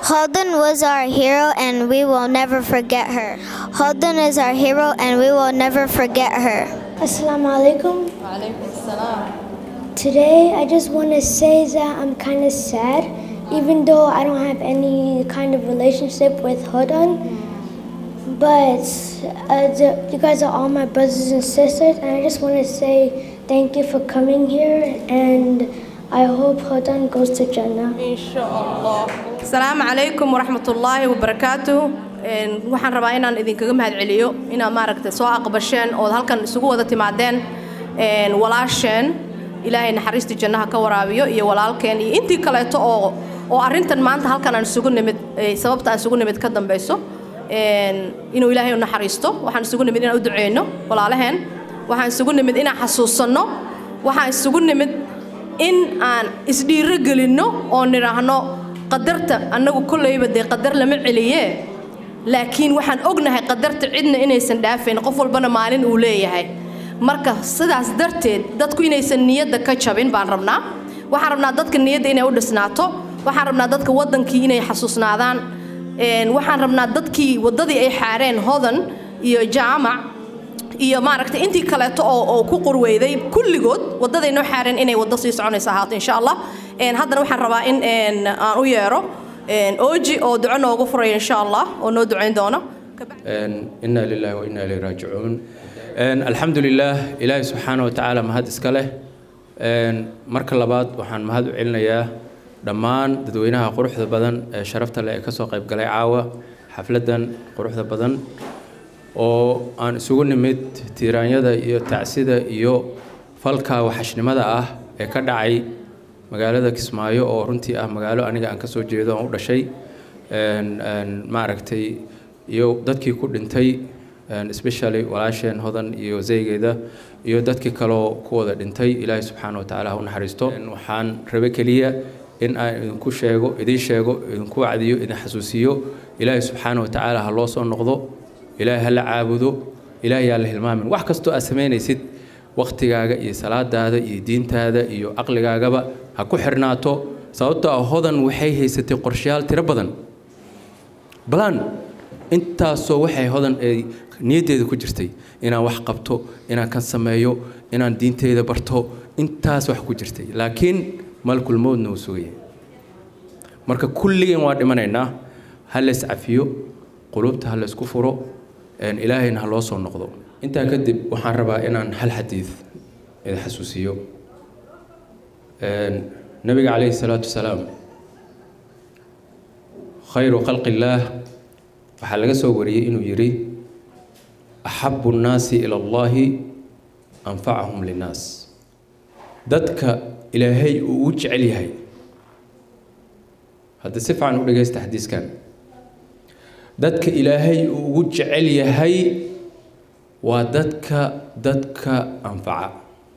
Holden was our hero and we will never forget her. Holden is our hero and we will never forget her. Assalamu alaikum. Today, I just want to say that I'm kind of sad, even though I don't have any kind of relationship with Hodan. But uh, the, you guys are all my brothers and sisters, and I just want to say thank you for coming here, and I hope Hodan goes to Jannah. asalaamu calaykum waraxmatullaahi wabarakaatu Een, waxaan rabaa inaan idinkaga mahadceliyo inaad maaragtay soo aqbasheen ood halkan isugu wada timaadeen Een, walaasheen ilaahay naxariista jannaha ka waraabiyo iyo walaalkeen iyo intii kaleeto oo oo arrintan maanta halkan aan isugu nimid eh, sababta aan isugu nimid ka dambeyso Een, inuu ilaahay u naxariisto waxaan isugu nimid inaan u duceyno walaalaheen waxaan isugu nimid inaan xasuusanno waxaan isugu nimid in aan isdhiiro gelinno oo nidhaahno qadarta annagu kolleyba dee qadar lama celiye laakiin waxaan ognahay qadarta cidna inaysan dhaafayn qof walbana maalin uu leeyahay marka sidaas darteed dadku inaysan niyadda ka jabin baan rabnaa waxaan rabnaa dadka niyadda inay u dhisnaato waxaan rabnaa dadka waddankii inay xasuusnaadaan Een, waxaan rabnaa dadkii waddadii ay xaareen hodan iyo jaamac iyo maaragtay intii kaleeto oo oo ku qurweyday kulligood waddaday noo xaareen inay waddo sii soconaysa ahaato insha allah Een, haddana waxaan rabaa in een, aan u yeero een, ooji oo duco noogu furaya insha allah oo noo ducayn doona ina lilahi wa ina ilayhi raajicuun alxamdu lilah ilaahi subxaana wa tacaala mahad iska leh Een, marka labaad waxaan mahad u celinayaa dhammaan dadweynaha quruxda badan ee sharafta leh ee kasoo qayb galay caawa xafladan quruxda badan oo aan isugu nimid tiiraanyada iyo tacsida iyo falka waxashnimada ah ee ka dhacay magaalada kismaayo oo runtii ah magaalo aniga aan kasoo jeedo aan u dhashay Een, een, maaragtay iyo dadkii ku dhintay een, especially walaasheen hodan iyo zeygeeda iyo dadkii kaloo ku wada dhintay ilaahay subxaana wa tacaala ha u naxariisto Een, waxaan rabe keliya in aan idinku sheego idiin sheego idinku wacdiyo idin xasuusiyo ilaahay subxaana wa tacaala ha loo soo noqdo ilaahay ha la caabudo ilaahay yaa la hilmaamin wax kastoo aad samaynaysid waktigaaga iyo salaadaada iyo diintaada iyo caqligaagaba ha ku xirnaato sababtoo ah hodan waxay haysatay qorshayaal tiro badan balan intaasoo waxay hodan ay niyaddeeda ku jirtay inaan wax qabto inaan kan sameeyo inaan diinteyda barto intaas wax ku jirtay laakiin malkul mowdna uu sugaya marka kulligeen waa dhimanaynaa ha la iscafiyo qulubta ha la isku furo een, ilaahayna ha loo soo noqdo intaa kadib waxaan rabaa inaan hal xadiid idin xasuusiyo Een, nabiga calayhi salaatu wasalaam khayru khalqi illaah waxaa laga soo wariyey inuu yidhi axabu nnaasi ila allahi anfacahum linnaas dadka ilaahay uu u jecel yahay hadda si fiican u dhegaysta xadiiskan dadka ilaahay uu ugu jecel yahay waa dadka dadka anfaca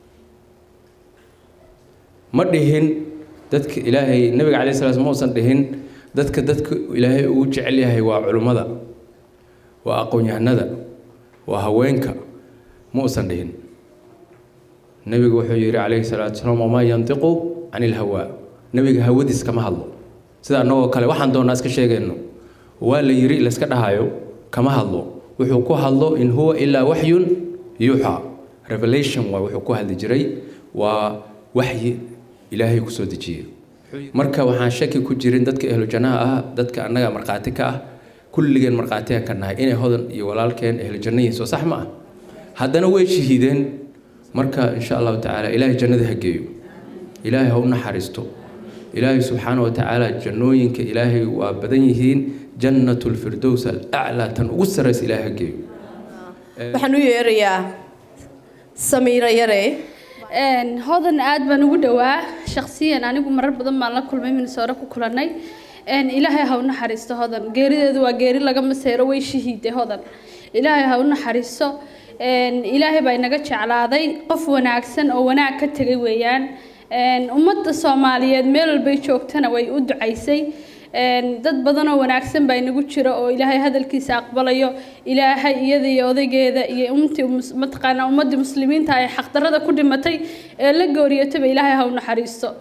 ma dhihin dadka ilaahay nabiga calay sala ma uusan dhihin dadka dadka ilaahay ugu jecel yahay waa culummada waa aqoon-yahanada waa haweenka ma uusan dhihin nebigu wuxuu yidhi calayhi salaatu wasalaam wamaa yantiqu can ilhawaa nebiga hawadiis kama hadlo sida annagoo kale waxaan doonaa iska sheegayno waa la yidhi layska dhahayo kama hadlo wuxuu ku hadlo in huwa ilaa waxyun yuuxa revelation waa wuxuu ku hadli jiray waa waxyi ilaahay kusoo dejiyey marka waxaan shaki ku jirin dadka ehlu jannaha ah dadka annaga markhaati ka ah kulligeen markhaatigan ka nahay inay hodan iyo walaalkeen ehlu janno yihiin soo sax ma ah haddana way shahiideen marka insha allahu tacaala ilaahay jannada ha geeyo ilaahay ha u naxariisto ilaahay subxaana wa tacaala jannooyinka ilaahay waa badan yihiin jannatu lfirdows alaclaa tan ugu sarraysa ilaahay ha geeyo waxaan u yeerayaa samiira yare Een, hodan aad baan ugu dhowaa shakhsiyan anigu marar badan baan la kulmay minnesota ku kulannay Een, ilaahay ha u naxariisto hodan geerideedu waa geeri laga maseero way shahiiday hodan ilaahay ha u naxariisto Een, ilaahay baa inaga jeclaaday qof wanaagsan oo wanaag ka tegay weeyaan Een, ummadda soomaaliyeed meel walbay joogtana way u ducaysay Een, dad badan oo wanaagsan baa inagu jira oo ilaahay hadalkiisa aqbalayo ilaahay iyada iyo odaygeeda iyo umtii mus- mataqaanaa ummadii muslimiinta ay xaqdarada ku dhimatay ee la gooriyataba ilaahay ha u naxariisto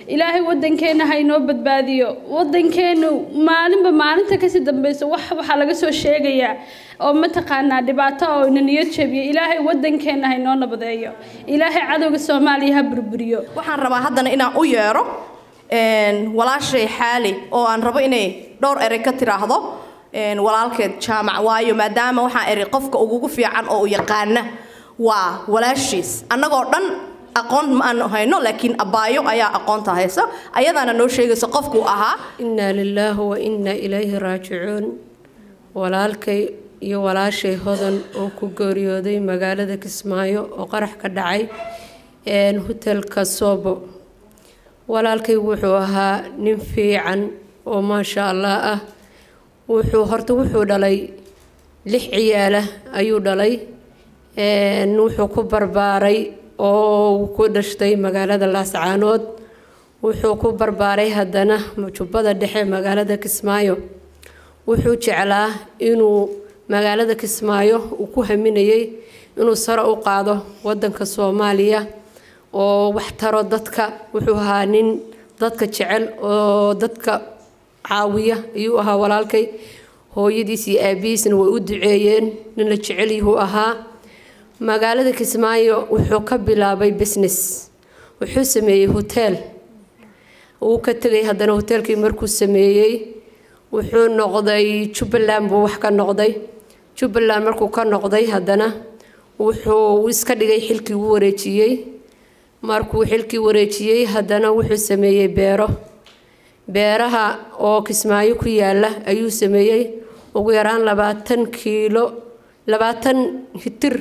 ilaahay wadankeena ha inoo badbaadiyo wadankeenu maalinba maalinta kasii dambeysa wax waxaa laga soo sheegayaa oo mataqaanaa dhibaato oo ina niyad jabiyo ilaahay wadankeena ha inoo nabadeeyo ilaahay cadowga soomaaliya ha burburiyo waxaan rabaa haddana inaan u yeero walaashay xaali oo aan rabo inay dhowr erey ka tiraahdo walaalkeed jaamac waayo maadaama waxaan eri qofka ugugu fiican oo u yaqaana waa walaashiis annagoo dhan aqoon ma aanu hayno laakiin abaayo ayaa aqoonta hayso ayadaana noo sheegaysa qofkuu ahaa innaa lilaahi wa innaa ilayhi raajicuun walaalkay iyo walaashay hodan oo ku geeriyooday magaalada kismaayo oo qarax ka dhacay hotelka soobo walaalkay wuxuu ahaa nin fiican oo maasha allah ah wuxuu horta wuxuu dhalay lix ciyaala ayuu dhalay wuxuu ku barbaaray oo ku dhashtay magaalada laascaanood wuxuu ku barbaaray haddana jubbada dhexe magaalada kismaayo wuxuu jeclaa inuu magaalada kismaayo uu ku haminayay inuu sare u qaado wadanka soomaaliya oo wax taro dadka wuxuu ahaa nin dadka jecel oo dadka caawiya ayuu ahaa walaalkay hooyadiis iyo aabihiisna way u duceeyeen nin la jecelyahuu ahaa magaalada kismaayo wuxuu ka bilaabay business wuxuu sameeyey hoteel uu ka tegay haddana hoteelkii markuu sameeyey wuxuu noqday jubbaland buu wax ka noqday jubbaland markuu ka noqday haddana wuxuu iska dhigay xilkii u wareejiyey markuu xilkii wareejiyey haddana wuxuu sameeyey beero beeraha oo kismaayo ku yaala ayuu sameeyey ugu yaraan labaatan kiilo labaatan hitir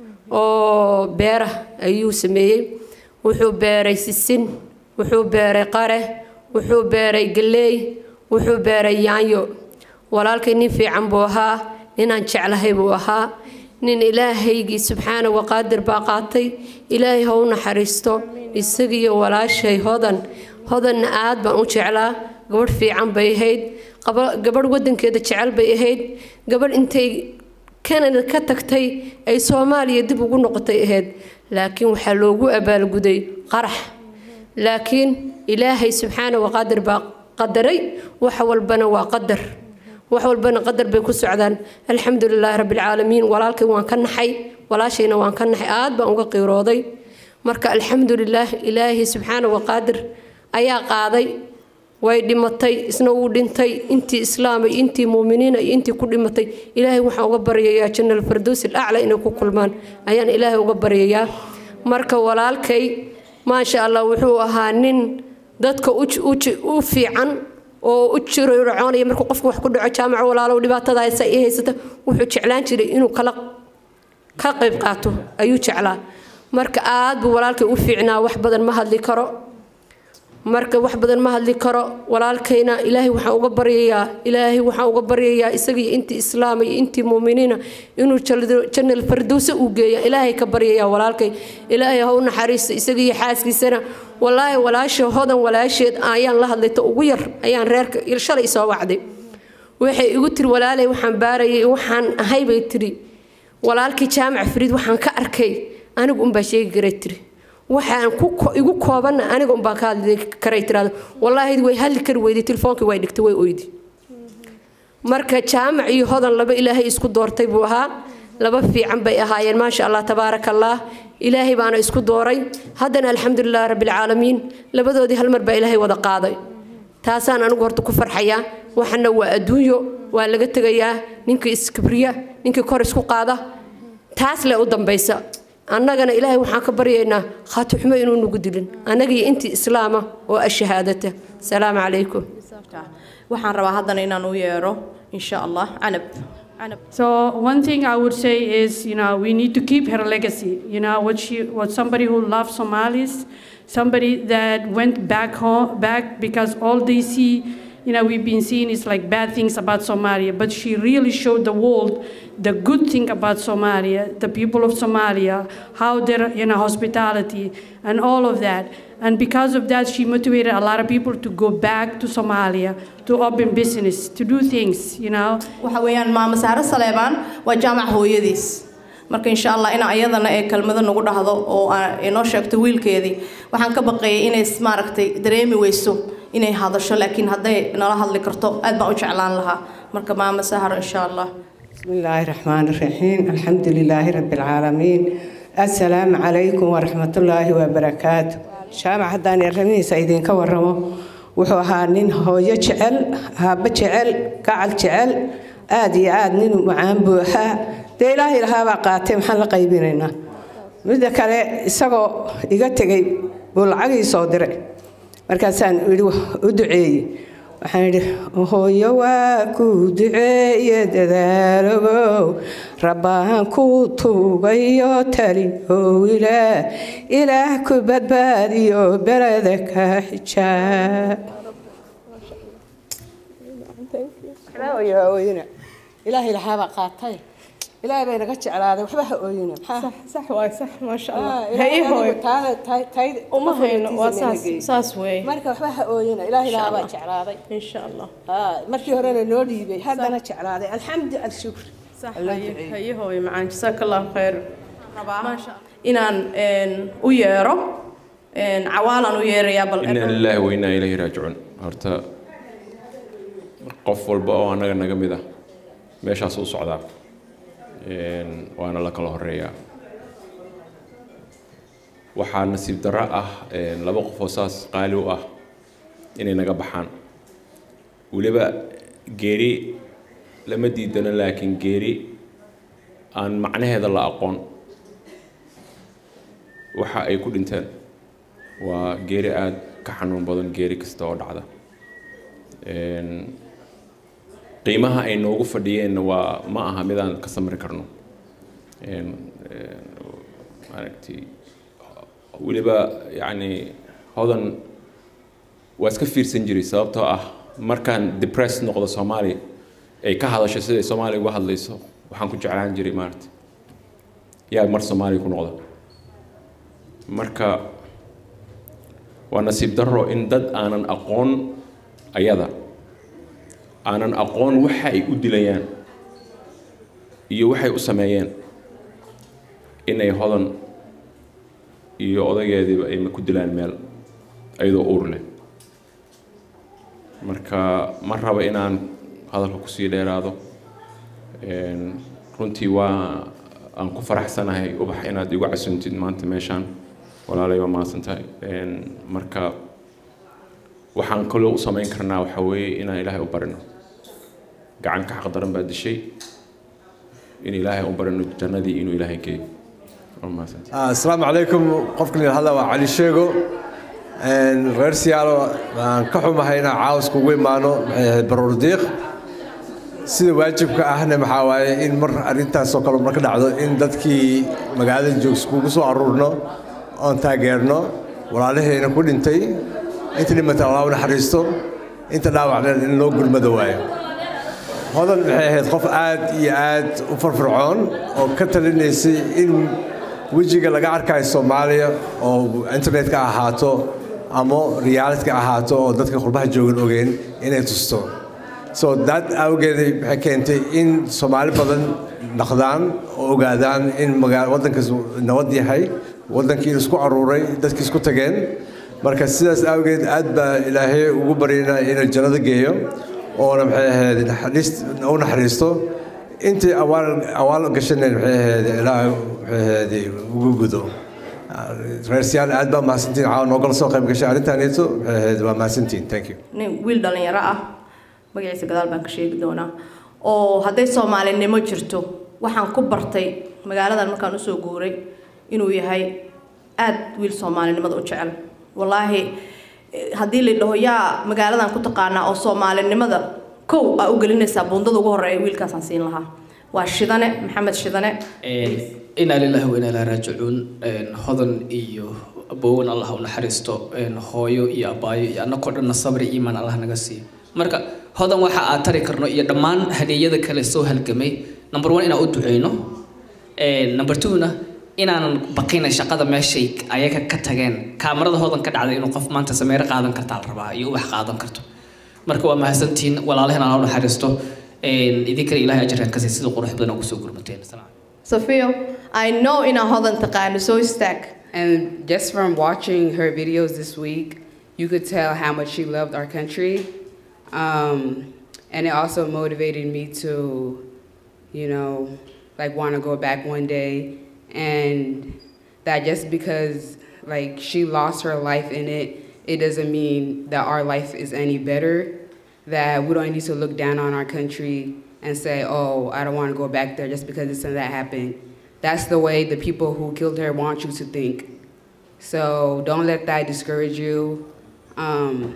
oo beera ayuu sameeyey wuxuu beeray sisin wuxuu beeray qare wuxuu beeray galeey wuxuu beeray yaanyo walaalkay nin fiican buu ahaa ninaan jeclahay buu ahaa nin ilaahaygii subxaana waqaadir baa qaatay ilaahay ha u naxariisto isagiiyo walaashay hodan hodanna aad baan u jeclaa gabadh fiican bay ahayd gabadh wadankeeda jecel bay ahayd gabadh intay kanada ka tagtay ay soomaaliya dib ugu noqotay ahayd laakiin waxaa loogu abaalguday qarax laakiin ilaahay subxaana waqaadir baa qadaray wax walbana waa qadar wax walbana qadar bay ku socdaan alxamdu lilaahi rabbilcaalamiin walaalkay waan ka naxay walaashayna waan ka naxay aad baan uga qiirooday marka alxamdu lilaah ilaahay subxaana waqaadir ayaa qaaday way dhimatay isna wuu dhintay intii islaamay intii muuminiina iyo intii ku dhimatay ilaahay waxaan uga baryayaa janal fardows alacla inay ku kulmaan ayaan ilaahay uga baryayaa marka walaalkay maasha allah wuxuu ahaa nin dadka u fiican oo u jircoonaya markuu qofku wax ku dhaco jaamaca walaalow dhibaatada haysa i haysata wuxuu jeclaan jiray inuu kala ka qayb qaato ayuu jeclaa marka aad buu walaalkay u fiicnaa wax badan ma hadli karo marka wax badan ma hadli karo walaalkayna ilaahay waxaan uga baryayaa ilaahay waxaan uga baryayaa isagii intii islaama iyo intii muuminiina inuu janal fardowse uu geeya ilaahay ka baryayaa walaalkay ilaahay ha u naxariisto isagiiyo xaaskiisana walaahi walaasha hodan walaasheed ayaan la hadlayta ugu yar ayaan reerka shalay soo wacday waxay igu tiri walaalay waxaan baarayay waxaan ahay bay tiri walaalkii jaamac fariid waxaan ka arkay anigu unbaa sheegi karay tiri waxaan igu koobanna aniga unbaa ka hadli karay tiraado wallaahi way hadli kari weyday tilefoonkii way dhigtay way oydi marka jaamac iyo hodan laba ilaahay isku doortay buu ahaa laba fiican bay ahaayeen maasha allah tabaaraka allah ilaahay baana isku dooray haddana alxamdulilah rabbilcaalamiin labadoodii hal mar baa ilaahay wada qaaday taasaan anigu horta ku farxayaa waxana waa adduunyo waa laga tegayaa ninkii iskibriya ninkii kor isku qaada taas le u dambaysa annagana ilaahay waxaan ka baryaynaa khaatixumo inuu nagu dilin annagii intii islaama oo ashahaadata salaamu calaykum waxaan rabaa haddana inaan u yeero insha allah canab So one thing I would say is, you know, we need to keep her legacy. You know, what she was somebody who loved Somalis, somebody that went back home, back because all they see, you know, we've been seeing is like bad things about Somalia. But she really showed the world the good thing about Somalia, the people of Somalia, how their, you know, hospitality and all of that. And because of that, she motivated a lot of people to go back to Somalia, to open business, to do things, you know. waxa weeyaan maamo saare saleebaan waa jaamac hooyadiis marka insha allah in ayadana ee kelmado nagu dhahdo oo aa- inoo sheegto wiilkeedii waxaan ka baqayay inay s- maaragtay dareemi weyso inay hadasho laakiin hadday nala hadli karto aad baan u jeclaan lahaa marka maama sahar insha allah بسم الله الرحمن الرحيم الحمد لله رب العالمين السلام عليكم ورحمة الله وبركاته شامع حدان الرمي سيدين كورمو wuxuu ahaa nin hooyo jecel haaba jecel gacal jecel aad iyo aad nin macaan buuxaa dee ilaahay lahaabaa qaatay maxaan la qaybinaynaa midda kale isagoo iga tegay buu lacagii soo diray markaasaan idhi u duceeyey waxaan idhi hooyo waa ku duceeye dadaalogow rabbaan ku tuugayo taliyow ilaah ilaah ku badbaadiyo beleda ka xijaab ilaahay lahaabaa qaatay ilaahay bay naga jeclaaday waxba ha ooyina صح واي صح ما شاء الله ilaahay هي هوي taada uma hayno waa saas saas weeye marka waxba ha ooyina ilaahay lahaabaa jeclaaday in sha allah markii horena noo dhiibay haddana jeclaaday alxamdu alshukr صح هي هي هوي معان جزاك الله خير inaan een, u yeero een, cawaalaan u yeerayaa bal ina lilaahi wa inaa ilayhi raajicuun horta qof walba oo annaga naga mid ah meeshaas u socdaa Een, waana la kala horeeyaa waxaa nasiib darro ah een, laba qof oo saas qaali u ah inay naga baxaan weliba geeri lama diidano laakiin geeri aan macnaheeda la aqoon waxa ay ku dhinteen waa geeri aada ka xanuun badan geeri kasta oo dhacda Een, qiimaha ay noogu fadhiyeenna waa ma aha midaan ka samri karno Een, een, maaragtay weliba yacni hodan waa iska fiirsan jiray sababtoo ah markaan depressed noqdo soomaali ay ka hadasho siday soomaaliya uga hadlayso waxaan ku jeclaan jiray maaragtay yaa mar soomaaliya ku noqda marka waa nasiib darro in dad aanan aqoon ayada aanan aqoon waxa ay u dilayaan iyo waxay u sameeyeen inay hodan iyo odageediiba ay ku dilaan meel ayadoo uur leh marka ma rabo inaan hadalka kusii dheeraado Een, runtii waa aan ku faraxsanahay ubax inaad igu casuntid maanta meeshaan walaalay waa mahadsantahay Een, marka waxaan kaloo u samayn karnaa waxaa weeye inaan ilaahay u barino gacan ka xaq daran baa dishay in ilaahay u barino jannadii inuu ilaahay geeyo waa mahadsantahay Ah, asalaamu calaykum qofkan yidhahda waa cali sheego Een, reer siyaalo waan ka xumahay inaan caawis kugu imaano maxay ahayd baruur diiq sida waajibka ahna maxaa waaye in mar arrintaasoo kale marka dhacdo in dadkii magaalada joogs kugu soo aruurno oon taageerno walaalahayna ku dhintay inta dhimata allah u naxariisto inta dhaawacna in loo gurmado waayo hodan maxay ahayd qof aad iyo aad u farfircoon oo ka talinaysay in wejiga laga arkayo soomaaliya oo internetka ahaato ama realityka ahaato oo dadka qurbaha joogan ogeen inay tusto so that awgeeday waxay keentay in soomaali badan dhaqdaan oo ogaadaan in magaa waddankaas nabad yahay waddankii isku aruuray dadkii isku tageen marka sidaas awgeed aad baa ilaahay ugu baryaynaa inuu jannada geeyo oona maxay ahayd naxariist u naxariisto intii awaal awaal gashanayn maxay ahayd ilaahay maxay ahayd ugu gudo reersiyaal aad baa mahadsantiin caawa noogala soo qayb gashay arrintaaneeto maxay ahayd waa mahadsantiin thank you nin wiil dhalinyaro ah magaciisa gadaal baan ka sheegi doonaa oo hadday soomaalinimo jirto waxaan ku bartay magaaladan markaan usoo guuray inuu yahay aad wiil soomaalinimada u jecel wallaahi eh, haddii la dhaho yaa magaaladan ku taqaanaa oo soomaalinimada kow aa u gelinaysaa buundada ugu horeeya wiilkaasaan siin lahaa waa shidane maxamed shidane inaa lillahi wa inaa ilaahi raajicuun Een, hodan iyo abowan allah u naxariisto Een, hooyo iyo abaayo iyo annagoo dhanna sabri iyo iimaan allah naga siiyo marka hodan waxa aad tari karno iyo dhammaan hadeeyada kale soo halgamay number one inaan u duceyno Een, number two-na inaanan baqina shaqada meeshay ayaga ka tageen kaamarada hodan ka dhacday inuu qof maanta sameero qaadan kartaa la rabaa iyo ubax qaadan karto marka waa mahadsantihiin walaalaheen allah u naxariisto Een, idinkana ilaahay ajarkan kasii sida qurux badan oo kusoo gurmateen Asalaam safiyo I know inaa hodan taqaano soo istaag And just from watching her videos this week, you could tell how much she loved our country. Um, and it also motivated me to, you know, like want to go back one day. And that just because like she lost her life in it, it doesn't mean that our life is any better. That we don't need to look down on our country and say, oh, I don't want to go back there just because this and that happened. That's the way the people who killed her want you to think. So don't let that discourage you. Um,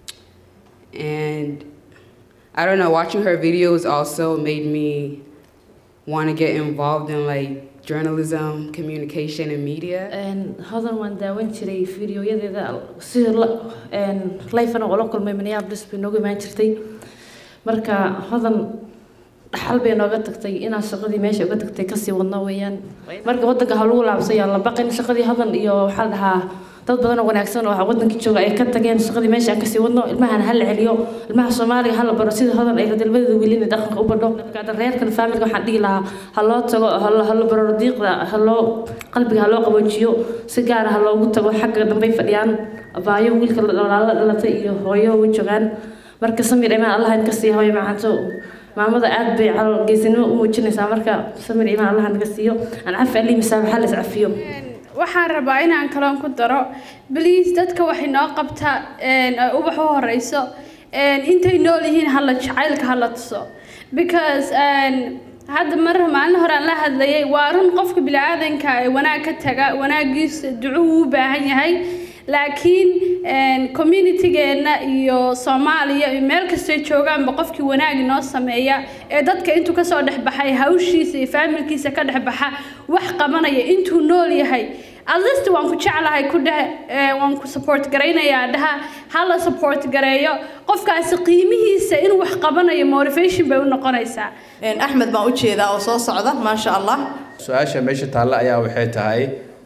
and I don't know, watching her videos also made me want to get involved in like journalism, communication, and media. hodan waan daawan jiray fiidiyoyadeeda sida lifena oo la kulmay minneapolis bay nooga imaan jirtay marka hodan dhaxal bay nooga tagtay inaan shaqadii meesha uga tagtay kasii wadno weeyaan marka wadanka ha lagu laabsaya la baqin shaqadii hodan iyo waxaa la dhahaa dad badan oo wanaagsan oo wadankii jooga ay ka tageen shaqadii meesha aan kasii wadno ilmahan ha la celiyo ilmaha soomaaliga ha la baro sida hodan ay dalbadeeda wiilina dhaqanka u badho marka reerkan faamilka waxaan dhihi lahaa ha loo tago ha la baro diiqda ha loo qalbiga ha loo qaboojiyo si gaara ha loogu tago xagga dambay fadhiyaan abaayo wiilka walaalo dhalatay iyo hooyo way joogaan marka samir imaan allah in kasii hooyo macanto maamada aad bay calool geesinimo u muujinaysaa marka samir imaan allah naga siiyo aan cafi alii misaabaxa la iscafiyo waxaan rabaa inaan kaloon ku daro bliis dadka waxay noo qabtaa ubax u horeyso intay nool yihiin hala jacaylka hala tuso because hadda mar maalin hore aan la hadlayay waa run qofka biniaadanka ee wanaag ka taga wanaagiisa duco uu u baahan yahay laakiin communitygeenna iyo soomaaliya iyo meel kastay joogaanba qofkii wanaag inoo sameeya ee dadka intuu kasoo dhexbaxay hawshiisa iyo faamilkiisa ka dhexbaxa wax qabanaya intuu nool yahay atleast waan ku jeclahay ku dheh waan ku support garaynayaa dhaha ha la support gareeyo qofkaasi qiimihiisa inuu wax qabanayo motivation bay u noqonaysaa axmed baan u jeedaa oo soo socda maasha allah su-aasha meesha taalla ayaa waxay tahay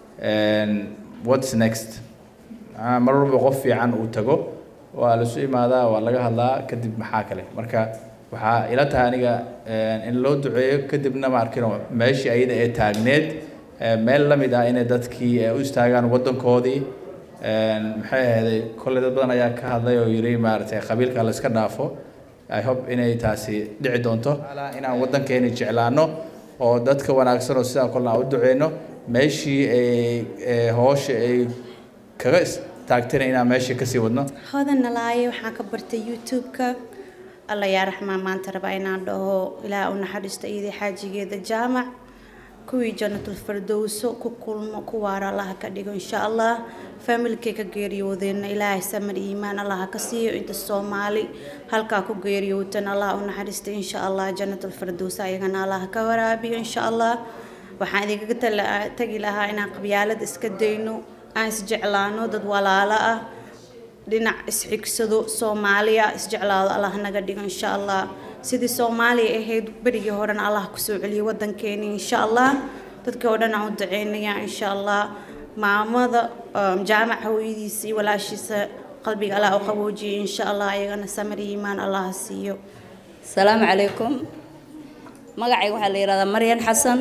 what's next mar walba qof fiican uu tago waa lasu imaadaa waa laga hadlaa kadib maxaa kale marka waxaa ila tahay aniga in loo duceeyo kadibna ma arkino meeshii ayada ee taagneed meel la mid ah inay dadkii u istaagaan waddankoodii maxay ahayday kolley dad badan ayaa ka hadlay oo yiri maaragtay qabiilka la iska dhaafo i hope inay taasi dhici doonto inaan waddankeeni jeclaano oo dadka wanaagsan oo sidaa kolna aan u duceyno meeshii ay hoosha ay kaga istaagtayna inaan meeshii kasii wadno hodan nalaaye waxaan ka bartay youtube-ka alla yaa raxmaan maanta rabaa inaan dhaho ilaah u naxariisto iyadii xaajigeeda jaamac kuwii jannatul fardowso ku kulmo ku waara allaha ka dhigo insha allah faamilkay ka geeriyoodeenna ilaahay samar iimaan allaha ka siiyo inta soomaali halkaa ku geeriyootan allah u naxariista insha allah jannatul fardows ayagana allaha ka waraabiyo insha allah waxaan idinkaga tagi lahaa inaan qabyaalada iska dayno aan isjeclaano dad walaalo ah dhinac isxigsado soomaaliya isjeclaado allah naga dhigo insha allah sidii soomaaliya ahayd berigii horena allah kusoo celiyo wadankeeni insha allah dadkii oo dhan aan u duceynayaa insha allah maamada jaamac hooyadiisa iyo walaashiisa qalbiga allah u qaboojiyay insha allah ayagana samar iyo iimaan allah siiyo asalaamu calaykum magacayga waxaa la yidhahdaa maryan xasan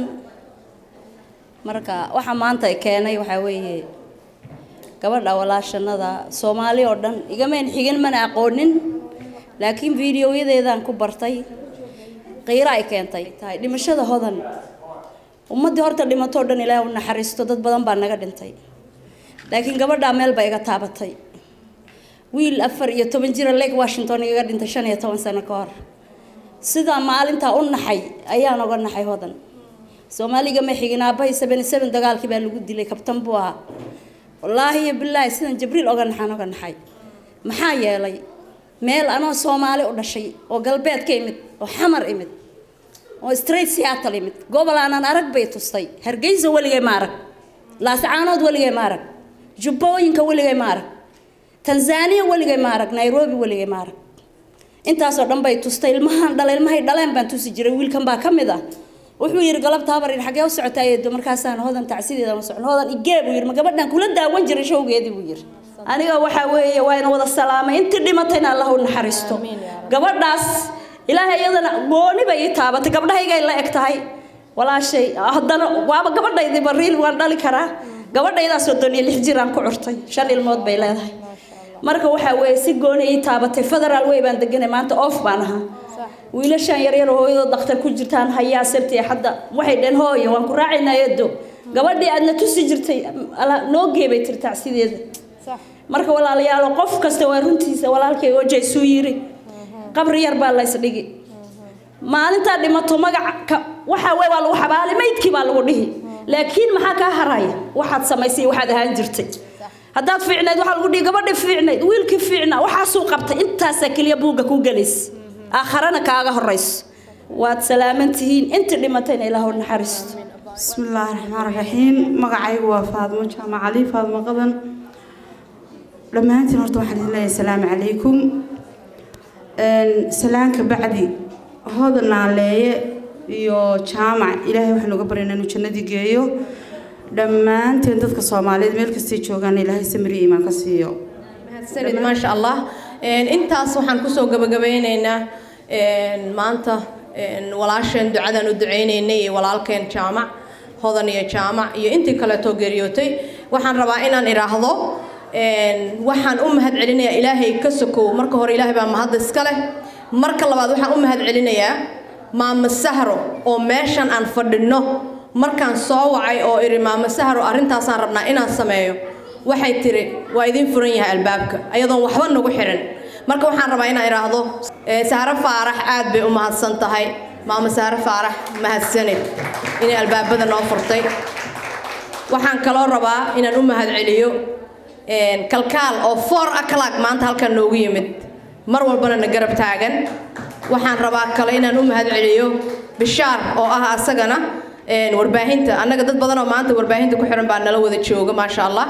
marka waxa maanta keenay waxaa weeye gabadha walaashanada soomaali oo dhan igamayn xigin mana aqoonin laakiin fiidiyoyadeedaan ku bartay qiiro ay keentay tahay dhimashada hodan ummaddii horta dhimatoo dhan ilaahay u naxariisto dad badan baa naga dhintay laakiin gabadhaa meel baa iga taabatay wiil afar iyo toban jira lake washington igaga dhintay shan iyo toban sano ka hor sidaa maalintaa u naxay ayaan oga naxay hodan soomaaliga ma xigin aabbahay seven seven dagaalkii baa lagu dilay kabtan buu ahaa wallaahi iyo bilaahi sidan jibriil oga naxaan oga naxay maxaa yeelay meel anoo soomaali u dhashay oo galbeed ka imid oo xamar imid oo straight seattle imid gobol aanan arag bay tustay hargeysa weligay ma arag laascaanood weligay ma arag jubbooyinka weligay ma arag tanzaniya weligay ma arag nairobi weligay ma arag intaasoo dhan bay tustay ilmahan dhale ilmahay dhaleen baan tusi jiray wiilkan baa ka mid ah wuxuu yidhi galabta habar yidhi xaggee u socotaa eedo markaasaan hodan tacsideeda ma socon hodan igee buu yidhi ma gabadhan kula daawan jiray showgeedii buu yidhi aniga waxaa weeye waa ina wada salaamay intii dhimatayna allah u naxariisto gabadhaas ilaahay iyadana gooni bay ii taabatay gabdhahaygay la eg tahay walaashay haddana waaba gabadhaydiiba riil waan dhali karaa gabadhaydaas soddon iyo lix jiraan ku curtay shan ilmood bay leedahay marka waxaa weeye si gooni ii taabatay federaal wey baan deganay maanta off baan ahaa wiilashaan yaryar oo hooyadoo dhakhtar ku jirtaan hayaa sabti hadda waxay dheen hooyo waan ku raacaynaa eedo gabadhii aadna tusi jirtay ala- noo geebay tirtaa sideeda marka walaalayaalo qof kasta waa runtiisa walaalkay oja isuu yiri qabri yar baa laysdhigi maalintaa dhimato magaca ka- waxaa wey waa lagu xabaali maydkii baa lagu dhihi laakiin maxaa kaa haraya waxaad samaysay waxaad ahaan jirtay haddaad fiicnayd waxaa lagu dhihi gabadhi fiicnayd wiilkii fiicnaa waxaasuu qabtay intaasaa keliya buugga ku gelays aakharana kaaga horayso waad salaaman tihiin intii dhimatayna ilaah u naxariisto بسم الله الرحمن الرحيم magacaygu waa faadmo jaamac cali faadmo qadan dhammaantiin horta waxaan idin leeyahay asalaamu calaykum salaanka bacdi hooda naaleeye iyo jaamac ilaahay waxaan uga baryaynaa inuu jannadii geeyo dhammaanteen dadka soomaaliyeed meel kastay joogaan ilaahay samiri iimaan ka siiyo mahadsanid maasha allah Een, intaas waxaan kusoo gabagabeyneynaa een, maanta een, walaasheen ducadan u duceyneynay iyo walaalkeen jaamac hodan iyo jaamac iyo intii kaleetoo geeriyootay waxaan rabaa inaan idhaahdo een, waxaan u mahad celinayaa ilaahay ka sokow marka hore ilaahay baa mahad iska leh marka labaad waxaan u mahad celinayaa maama sahro oo meeshan aan fadhino markaan soo wacay oo idhi maama sahro arrintaasaan rabnaa inaan sameeyo waxay tiri waa idin furan yahay albaabka ayadoon waxba nagu xirin marka waxaan rabaa inaan idhaahdo eh, sahro faarax aad bay u mahadsan tahay maama sahro faarax mahadsanid inay albaabada noo furtay waxaan kaloo rabaa inaan u mahad celiyo een, kalkaal oo four o'clock maanta halkan noogu yimid mar walbana na garab taagan waxaan rabaa kale inaan u mahad celiyo bishaar oo ah asagana een, warbaahinta annaga dad badan oo maanta warbaahinta ku xiran baa nala wada jooga maasha allah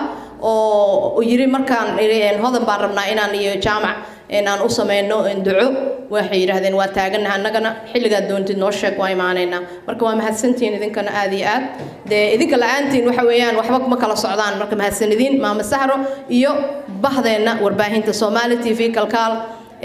oo yiri markaan idhi, een, hodan baan rabnaa inaan iyo jaamac een, aan u sameyno een, duco waxay yidhaahdeen waa taaganaha annagana xilligaad doontid noo sheeg waa imaanaynaa marka waa mahadsantihiin idinkana aad iyo aad dee idinka la-aantiin waxa weeyaan waxba ma kala socdaan marka mahadsanidin maama sahro iyo bahdeenna warbaahinta somali t v kalkaal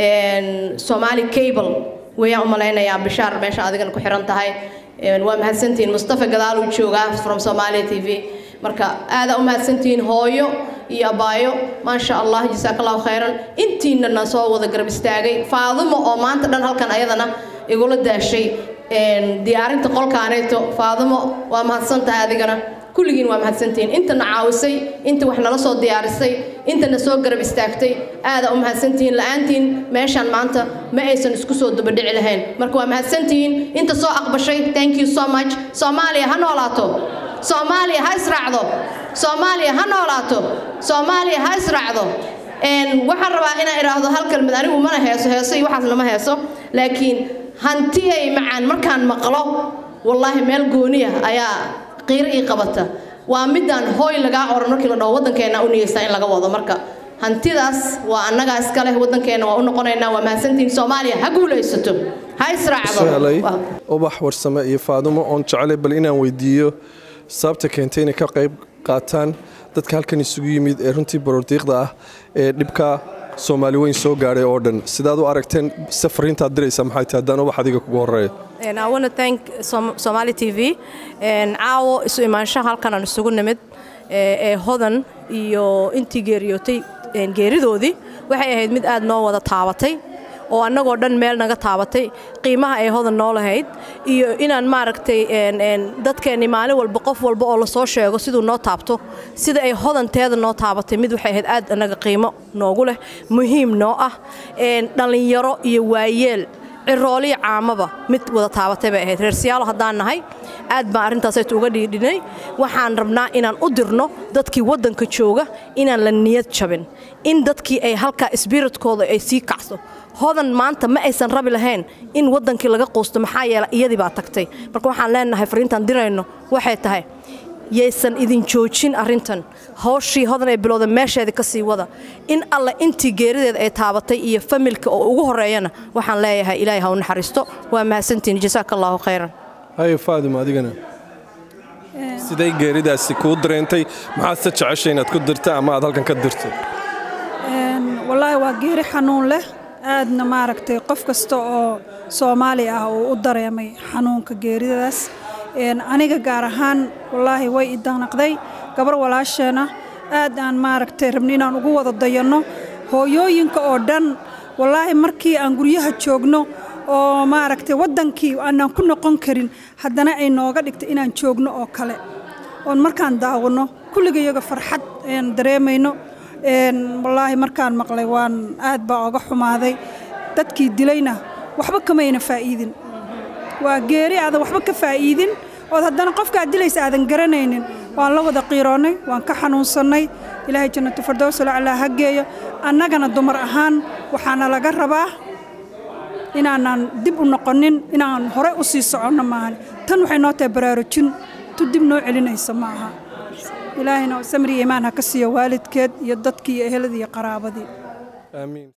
een, somali cable wayaan u malaynayaa bishaar meesha adigana ku xiran tahay Een, waa mahadsantihiin mustafa gadaal uu joogaa from somalia t v marka aada u mahadsantihiin hooyo iyo abaayo maasha allah jasaaka allahu khayran intiinana soo wada garab istaagay faadumo oo maanta dhan halkan ayadana igula daashay een, diyaarinta qolkaaneeto faadumo waa mahadsan tahay adigana kulligiin waa mahadsantihiin intana caawisay inta wax nala soo diyaarisay intana soo garab istaagtay aada u mahadsantihiin la-aantiin meeshaan maanta ma aysan isku soo dabadhici lahayn marka waa mahadsantihiin inta soo aqbashay thank you so much soomaaliya ha noolaato soomaaliya ha israacdo soomaaliya ha noolaato soomaaliya ha israacdo Een, waxaan rabaa inaan idhaahdo hal kelmad anigu mana heeso heeso iyo waxaasna ma heeso laakiin hantiyay macaan markaan maqlo wallaahi meel gooniya ayaa qiiro ii qabata waa midaan hooy lagaa oran markii la dhaho waddankeena u niyeysaa in laga wado marka hantidaas waa annagaa iska leh waddankeena waa u noqonaynaa waa mahadsantihiin soomaaliya ha guulaysato ha israacdo helay ubax warsame iyo faadumo oon jecelay bal inaan weydiiyo sababta keentay inay ka qayb qaataan dadka halkan isugu yimid ee runtii baroordiiqda ah ee dhibka soomaali weyn soo gaadhay oo dhan sidaad u aragteen safariintaad diraysaa maxay tahay haddaan ubax adiga kugu horeeyo And I want to thank Som- Somali TV and caawo isu imaanshaha halkan aan isugu nimid ee ee hodan iyo intii geeriyootay een, geeridoodii waxay ahayd mid aad noo wada taabatay oo annagoo dhan meel naga taabatay qiimaha ay hodan noo lahayd iyo inaan maaragtay een, een, dadkeenni maalin walba qof walba oo lasoo sheego siduu noo taabto sida ay hodanteeda noo taabatay mid waxay ahayd aad annaga qiimo noogu leh muhiim noo ah een, dhallinyaro iyo waayeel cirooliyo caamaba mid wada taabatay bay ahayd reer siyaalo haddaan nahay aad baan arrintaasaytu uga dhiidhinay waxaan rabnaa inaan u dirno dadkii waddanka jooga inaan la niyad jabin in dadkii ay halkaa isbiritkooda ay sii kacso hodan maanta ma aysan rabi lahayn in waddankii laga quusto maxaa yeelay iyadii baa tagtay marka waxaan leenahay fariintaan dirayno waxay tahay yaysan idin joojin arrintan hawshii hodan ay bilowda meesheeda ka sii wada in alle intii geerideeda ay taabatay iyo familka oo ugu horeeyana waxaan leeyahay ilaahay ha u naxariisto waa mahadsantihin jasaaka allahu khayran haye faadimo adigana siday geeridaasi kuu dareentay maxaad se jeceshay inaad ku dirta ama aad halkan ka dirto Een, wallaahi waa geeri xanuun leh aadna maaragtay qof kasta oo soomaali ah uu u dareemay xanuunka geeridaas aniga gaar ahaan wallaahi way idanaqday gabar walaasheena aad aan maaragtay rabni inaan ugu wada dayanno hooyooyinka oo dhan wallaahi markii aan guryaha joogno oo maaragtay waddankii aanaan ku noqon karin haddana ay nooga dhigtay inaan joogno oo kale oon markaan daawanno kulliga iyaga farxad ayaan dareemayno wallaahi markaan maqlay waan aad baa oga xumaaday dadkii dilayna waxba kamayna faa'iidin waa geeri aadan waxba ka faa'iidin ood haddana qofka aad dilaysa aadan garanaynin waan la wada qiiroonnay waan ka xanuunsannay ilaahay jannatu firdows laclaa ha geeyo annagana dumar ahaan waxaana laga rabaa inaanan dib u noqonin inaan hore u sii soconno maahan tan waxay noo tahay baraarujin tu dib noo celinaysa ma aha ilaahayna samri iimaan ha ka siiyo waalidkeed iyo dadkii iyo eheladii iyo qaraabadii aamiin